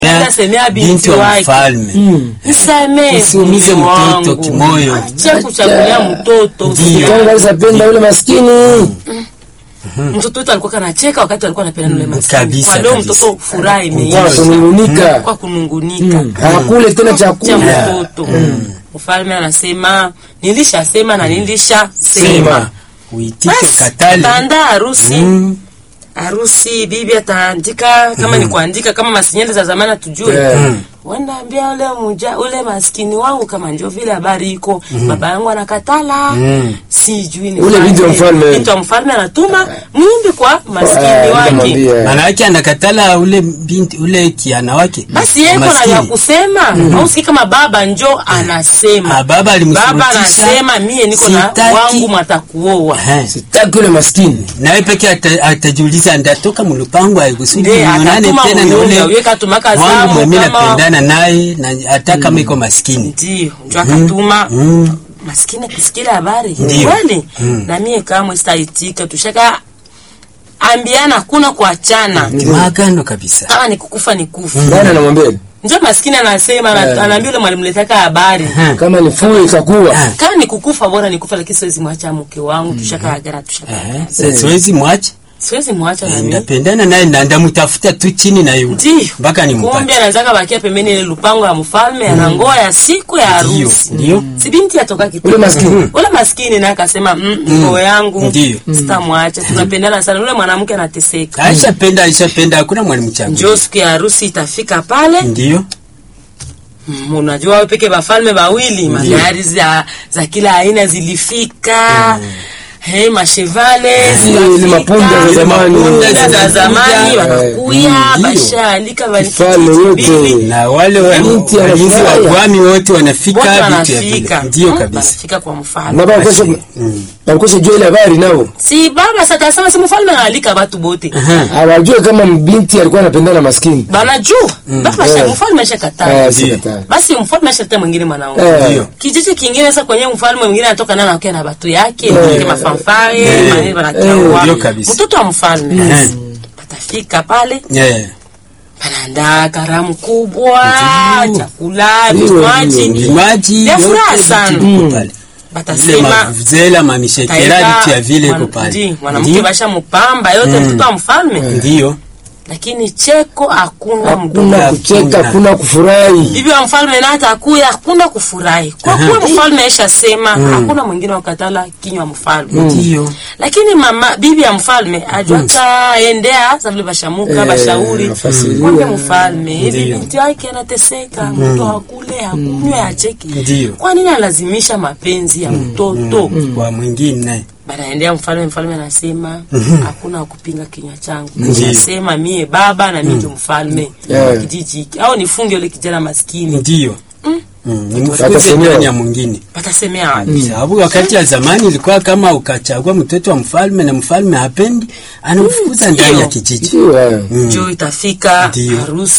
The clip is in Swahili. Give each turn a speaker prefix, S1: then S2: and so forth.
S1: Semea binti
S2: binti wa
S1: wake.
S2: mfalme
S1: Nisamee
S2: usiumize
S1: mume
S2: mtoto
S1: wangu.
S2: kimoyo.
S1: Acha kuchagulia mtoto.
S2: Ndiyo.
S3: Kanga alisapenda yule maskini.
S1: Mtoto wetu alikuwa kanacheka wakati alikuwa anapenda yule maskini.
S2: Kabisa,
S1: Kwa leo
S2: kabisa.
S1: mtoto furaha
S3: Kwa
S1: imeisha.
S3: kunungunika.
S1: Kwa kunungunika.
S3: Hakule tena
S1: cha
S3: chakula.
S1: mtoto. Mfalme anasema nilishasema na nilishasema.
S3: Sema.
S2: uitike
S1: Basi
S2: ukatale
S1: taandaa harusi.
S2: Mm.
S1: harusi bibi ataandika kama ni kuandika kama masinyeli za zamani tujue
S3: Yeah.
S1: wanaambia ule muja ule maskini wangu kama ndio vile habari iko baba yangu anakatala
S2: Mm.
S1: sijui ni
S3: Ule
S1: fanye.
S3: binti wa mfalme.
S1: binti wa mfalme anatuma mwimbi kwa maskini
S3: Ah,
S1: wake
S3: nikamwambia.
S2: maana yake anakatala ule binti ule kiana wake
S1: basi yeko na
S2: Maskini.
S1: ya kusema ausikii kama baba njo anasema
S2: Ah, baba alimshurutisha.
S1: baba anasema mie niko na
S2: Sitaki.
S1: wangu mwatakuoa
S2: Eh.
S3: Sitaki yule maskini.
S2: nawe peke ata- atajiuliza ndatoka mulupango aikusudi
S1: Ndiye,
S2: nionane
S1: atatuma
S2: tena na
S1: muyunga,
S2: ule
S1: uye katumaka
S2: wangu
S1: zamu
S2: mwemi
S1: kama-
S2: napendana naye na hata kama iko maskini
S1: ndio njo akatuma
S2: Mm.
S1: maskini kusikia habari
S2: Ndio.
S1: kweli na mie kamwe sitaitika tushaka ambiana hakuna kuachana
S2: maagano kabisa
S1: kama ni kukufa ni kufa
S3: Nani anamwambia?
S1: njo maskini anasema ana- anaambia ule mwalimu letaka habari
S2: Eh.
S3: Kama ni fue ikakuwa.
S2: Ah.
S1: kama ni kukufa bora ni kufa lakini siwezi mwacha mke wangu tushaka agana tushaka
S2: Eh, sa- siwezi mwache
S1: siwezi mwacha na mimi
S2: ndapendana naye na ndamutafuta tu chini na yule
S1: ndio
S2: mpaka
S1: kumbe
S2: nimpate
S1: anazaka bakia pembeni ile lupango ya mfalme anangoa ya siku ya
S2: Ndio,
S1: harusi
S2: ndio.
S1: si binti atoka kitu
S3: Ule maskini.
S1: ule maskini naye akasema mm, ngoo yangu
S2: Ndio.
S1: sitamwacha tunapendana sana ule mwanamke anateseka
S2: aishapenda aishapenda hakuna mwalimu changu
S1: njoo siku ya harusi itafika pale
S2: ndio
S1: mm, unajua wewe peke bafalme bawili magari za, za kila aina zilifika Hey, mashevale
S3: Zile
S1: zikafika.
S3: mapunda za zamani.
S1: Mapunda za
S2: Zinakuja.
S1: zamani wanakuya
S2: Ndio.
S1: bashaalika
S3: Kifalme yote.
S2: na wale wa-
S3: Binti
S2: walinzi wa
S3: anafurahia.
S2: gwami wote wanafika
S1: wote
S2: vitu ya
S1: wanafika
S2: vile ndio
S1: Mm,
S2: kabisa
S1: wanafika kwa
S3: Na
S1: mfalme
S3: baba kesho Walikosa jua ile habari nao.
S1: si baba satasema si mfalme analika batu bote
S3: Hawajue kama binti alikuwa anapendana na maskini.
S1: banajua baba
S3: Eh.
S1: sha mfalme ashakataa
S3: Eh, sikataa.
S1: basi mfalme ashaleta mwingine mwanaume
S3: Eh.
S2: Ndio.
S1: kijiji kingine sasa kwenye mfalme mwingine anatoka nana akia na batu yake
S3: Eh.
S1: eh. mafanfare
S3: Eh.
S1: maneno
S2: Eh,
S1: wanakiaua
S2: ndio kabisa.
S1: mtoto wa mfalme
S2: Eh.
S1: patafika pale
S2: Yeah.
S1: panaandaa karamu kubwa
S2: Ndio.
S1: chakula
S3: Ndio,
S1: vinywaji
S3: ndio,
S2: vinywaji
S1: Vya furaha
S2: yote
S1: sana.
S2: vitu viko pale vile
S1: batasema
S2: mavuzela mamishekera
S1: Taika,
S2: vitu ya vile iko
S1: mwan-
S2: pale
S1: ndi, mwanamke
S2: Ndio.
S1: basha mupamba yote mtoto wa mfalme
S2: ndio
S1: lakini cheko hakuna
S3: Hakuna
S1: mdomo
S3: kucheka,
S2: Hakuna.
S3: hakuna kufurahi.
S1: bibi wa mfalme na hata akuya hakuna kufurahi kwa kuwa mfalme aisha sema hakuna mwingine wakatala kinywa mfalme
S2: ndio
S1: lakini mama bibi ya mfalme ajuaka endea sa vile bashamuka
S3: Eh,
S1: bashauri
S3: afasiria.
S1: mwambie mfalme hivi
S2: Ndio.
S1: binti yake anateseka mtu hakule hakunywe acheki
S2: Ndio.
S1: kwa nini alazimisha mapenzi ya mtoto
S2: kwa mwingine
S1: banaendea mfalme mfalme anasema hakuna wa kupinga kinywa changu
S2: Ndio.
S1: nasema mie baba na mie ndio mfalme
S3: Yeah.
S1: wa kijiji hiki au nifunge ule kijana maskini
S2: ndio Mm, nimfukuze
S3: Watasemewa.
S2: ndani ya mwingine
S1: patasemea wapi
S2: sababu wakati ya zamani ilikuwa kama ukachagua mtoto wa mfalme na mfalme hapendi anamfukuza ndani ya kijiji
S3: Ndio. eh.
S1: njoo itafika
S2: Ndio.
S1: harusi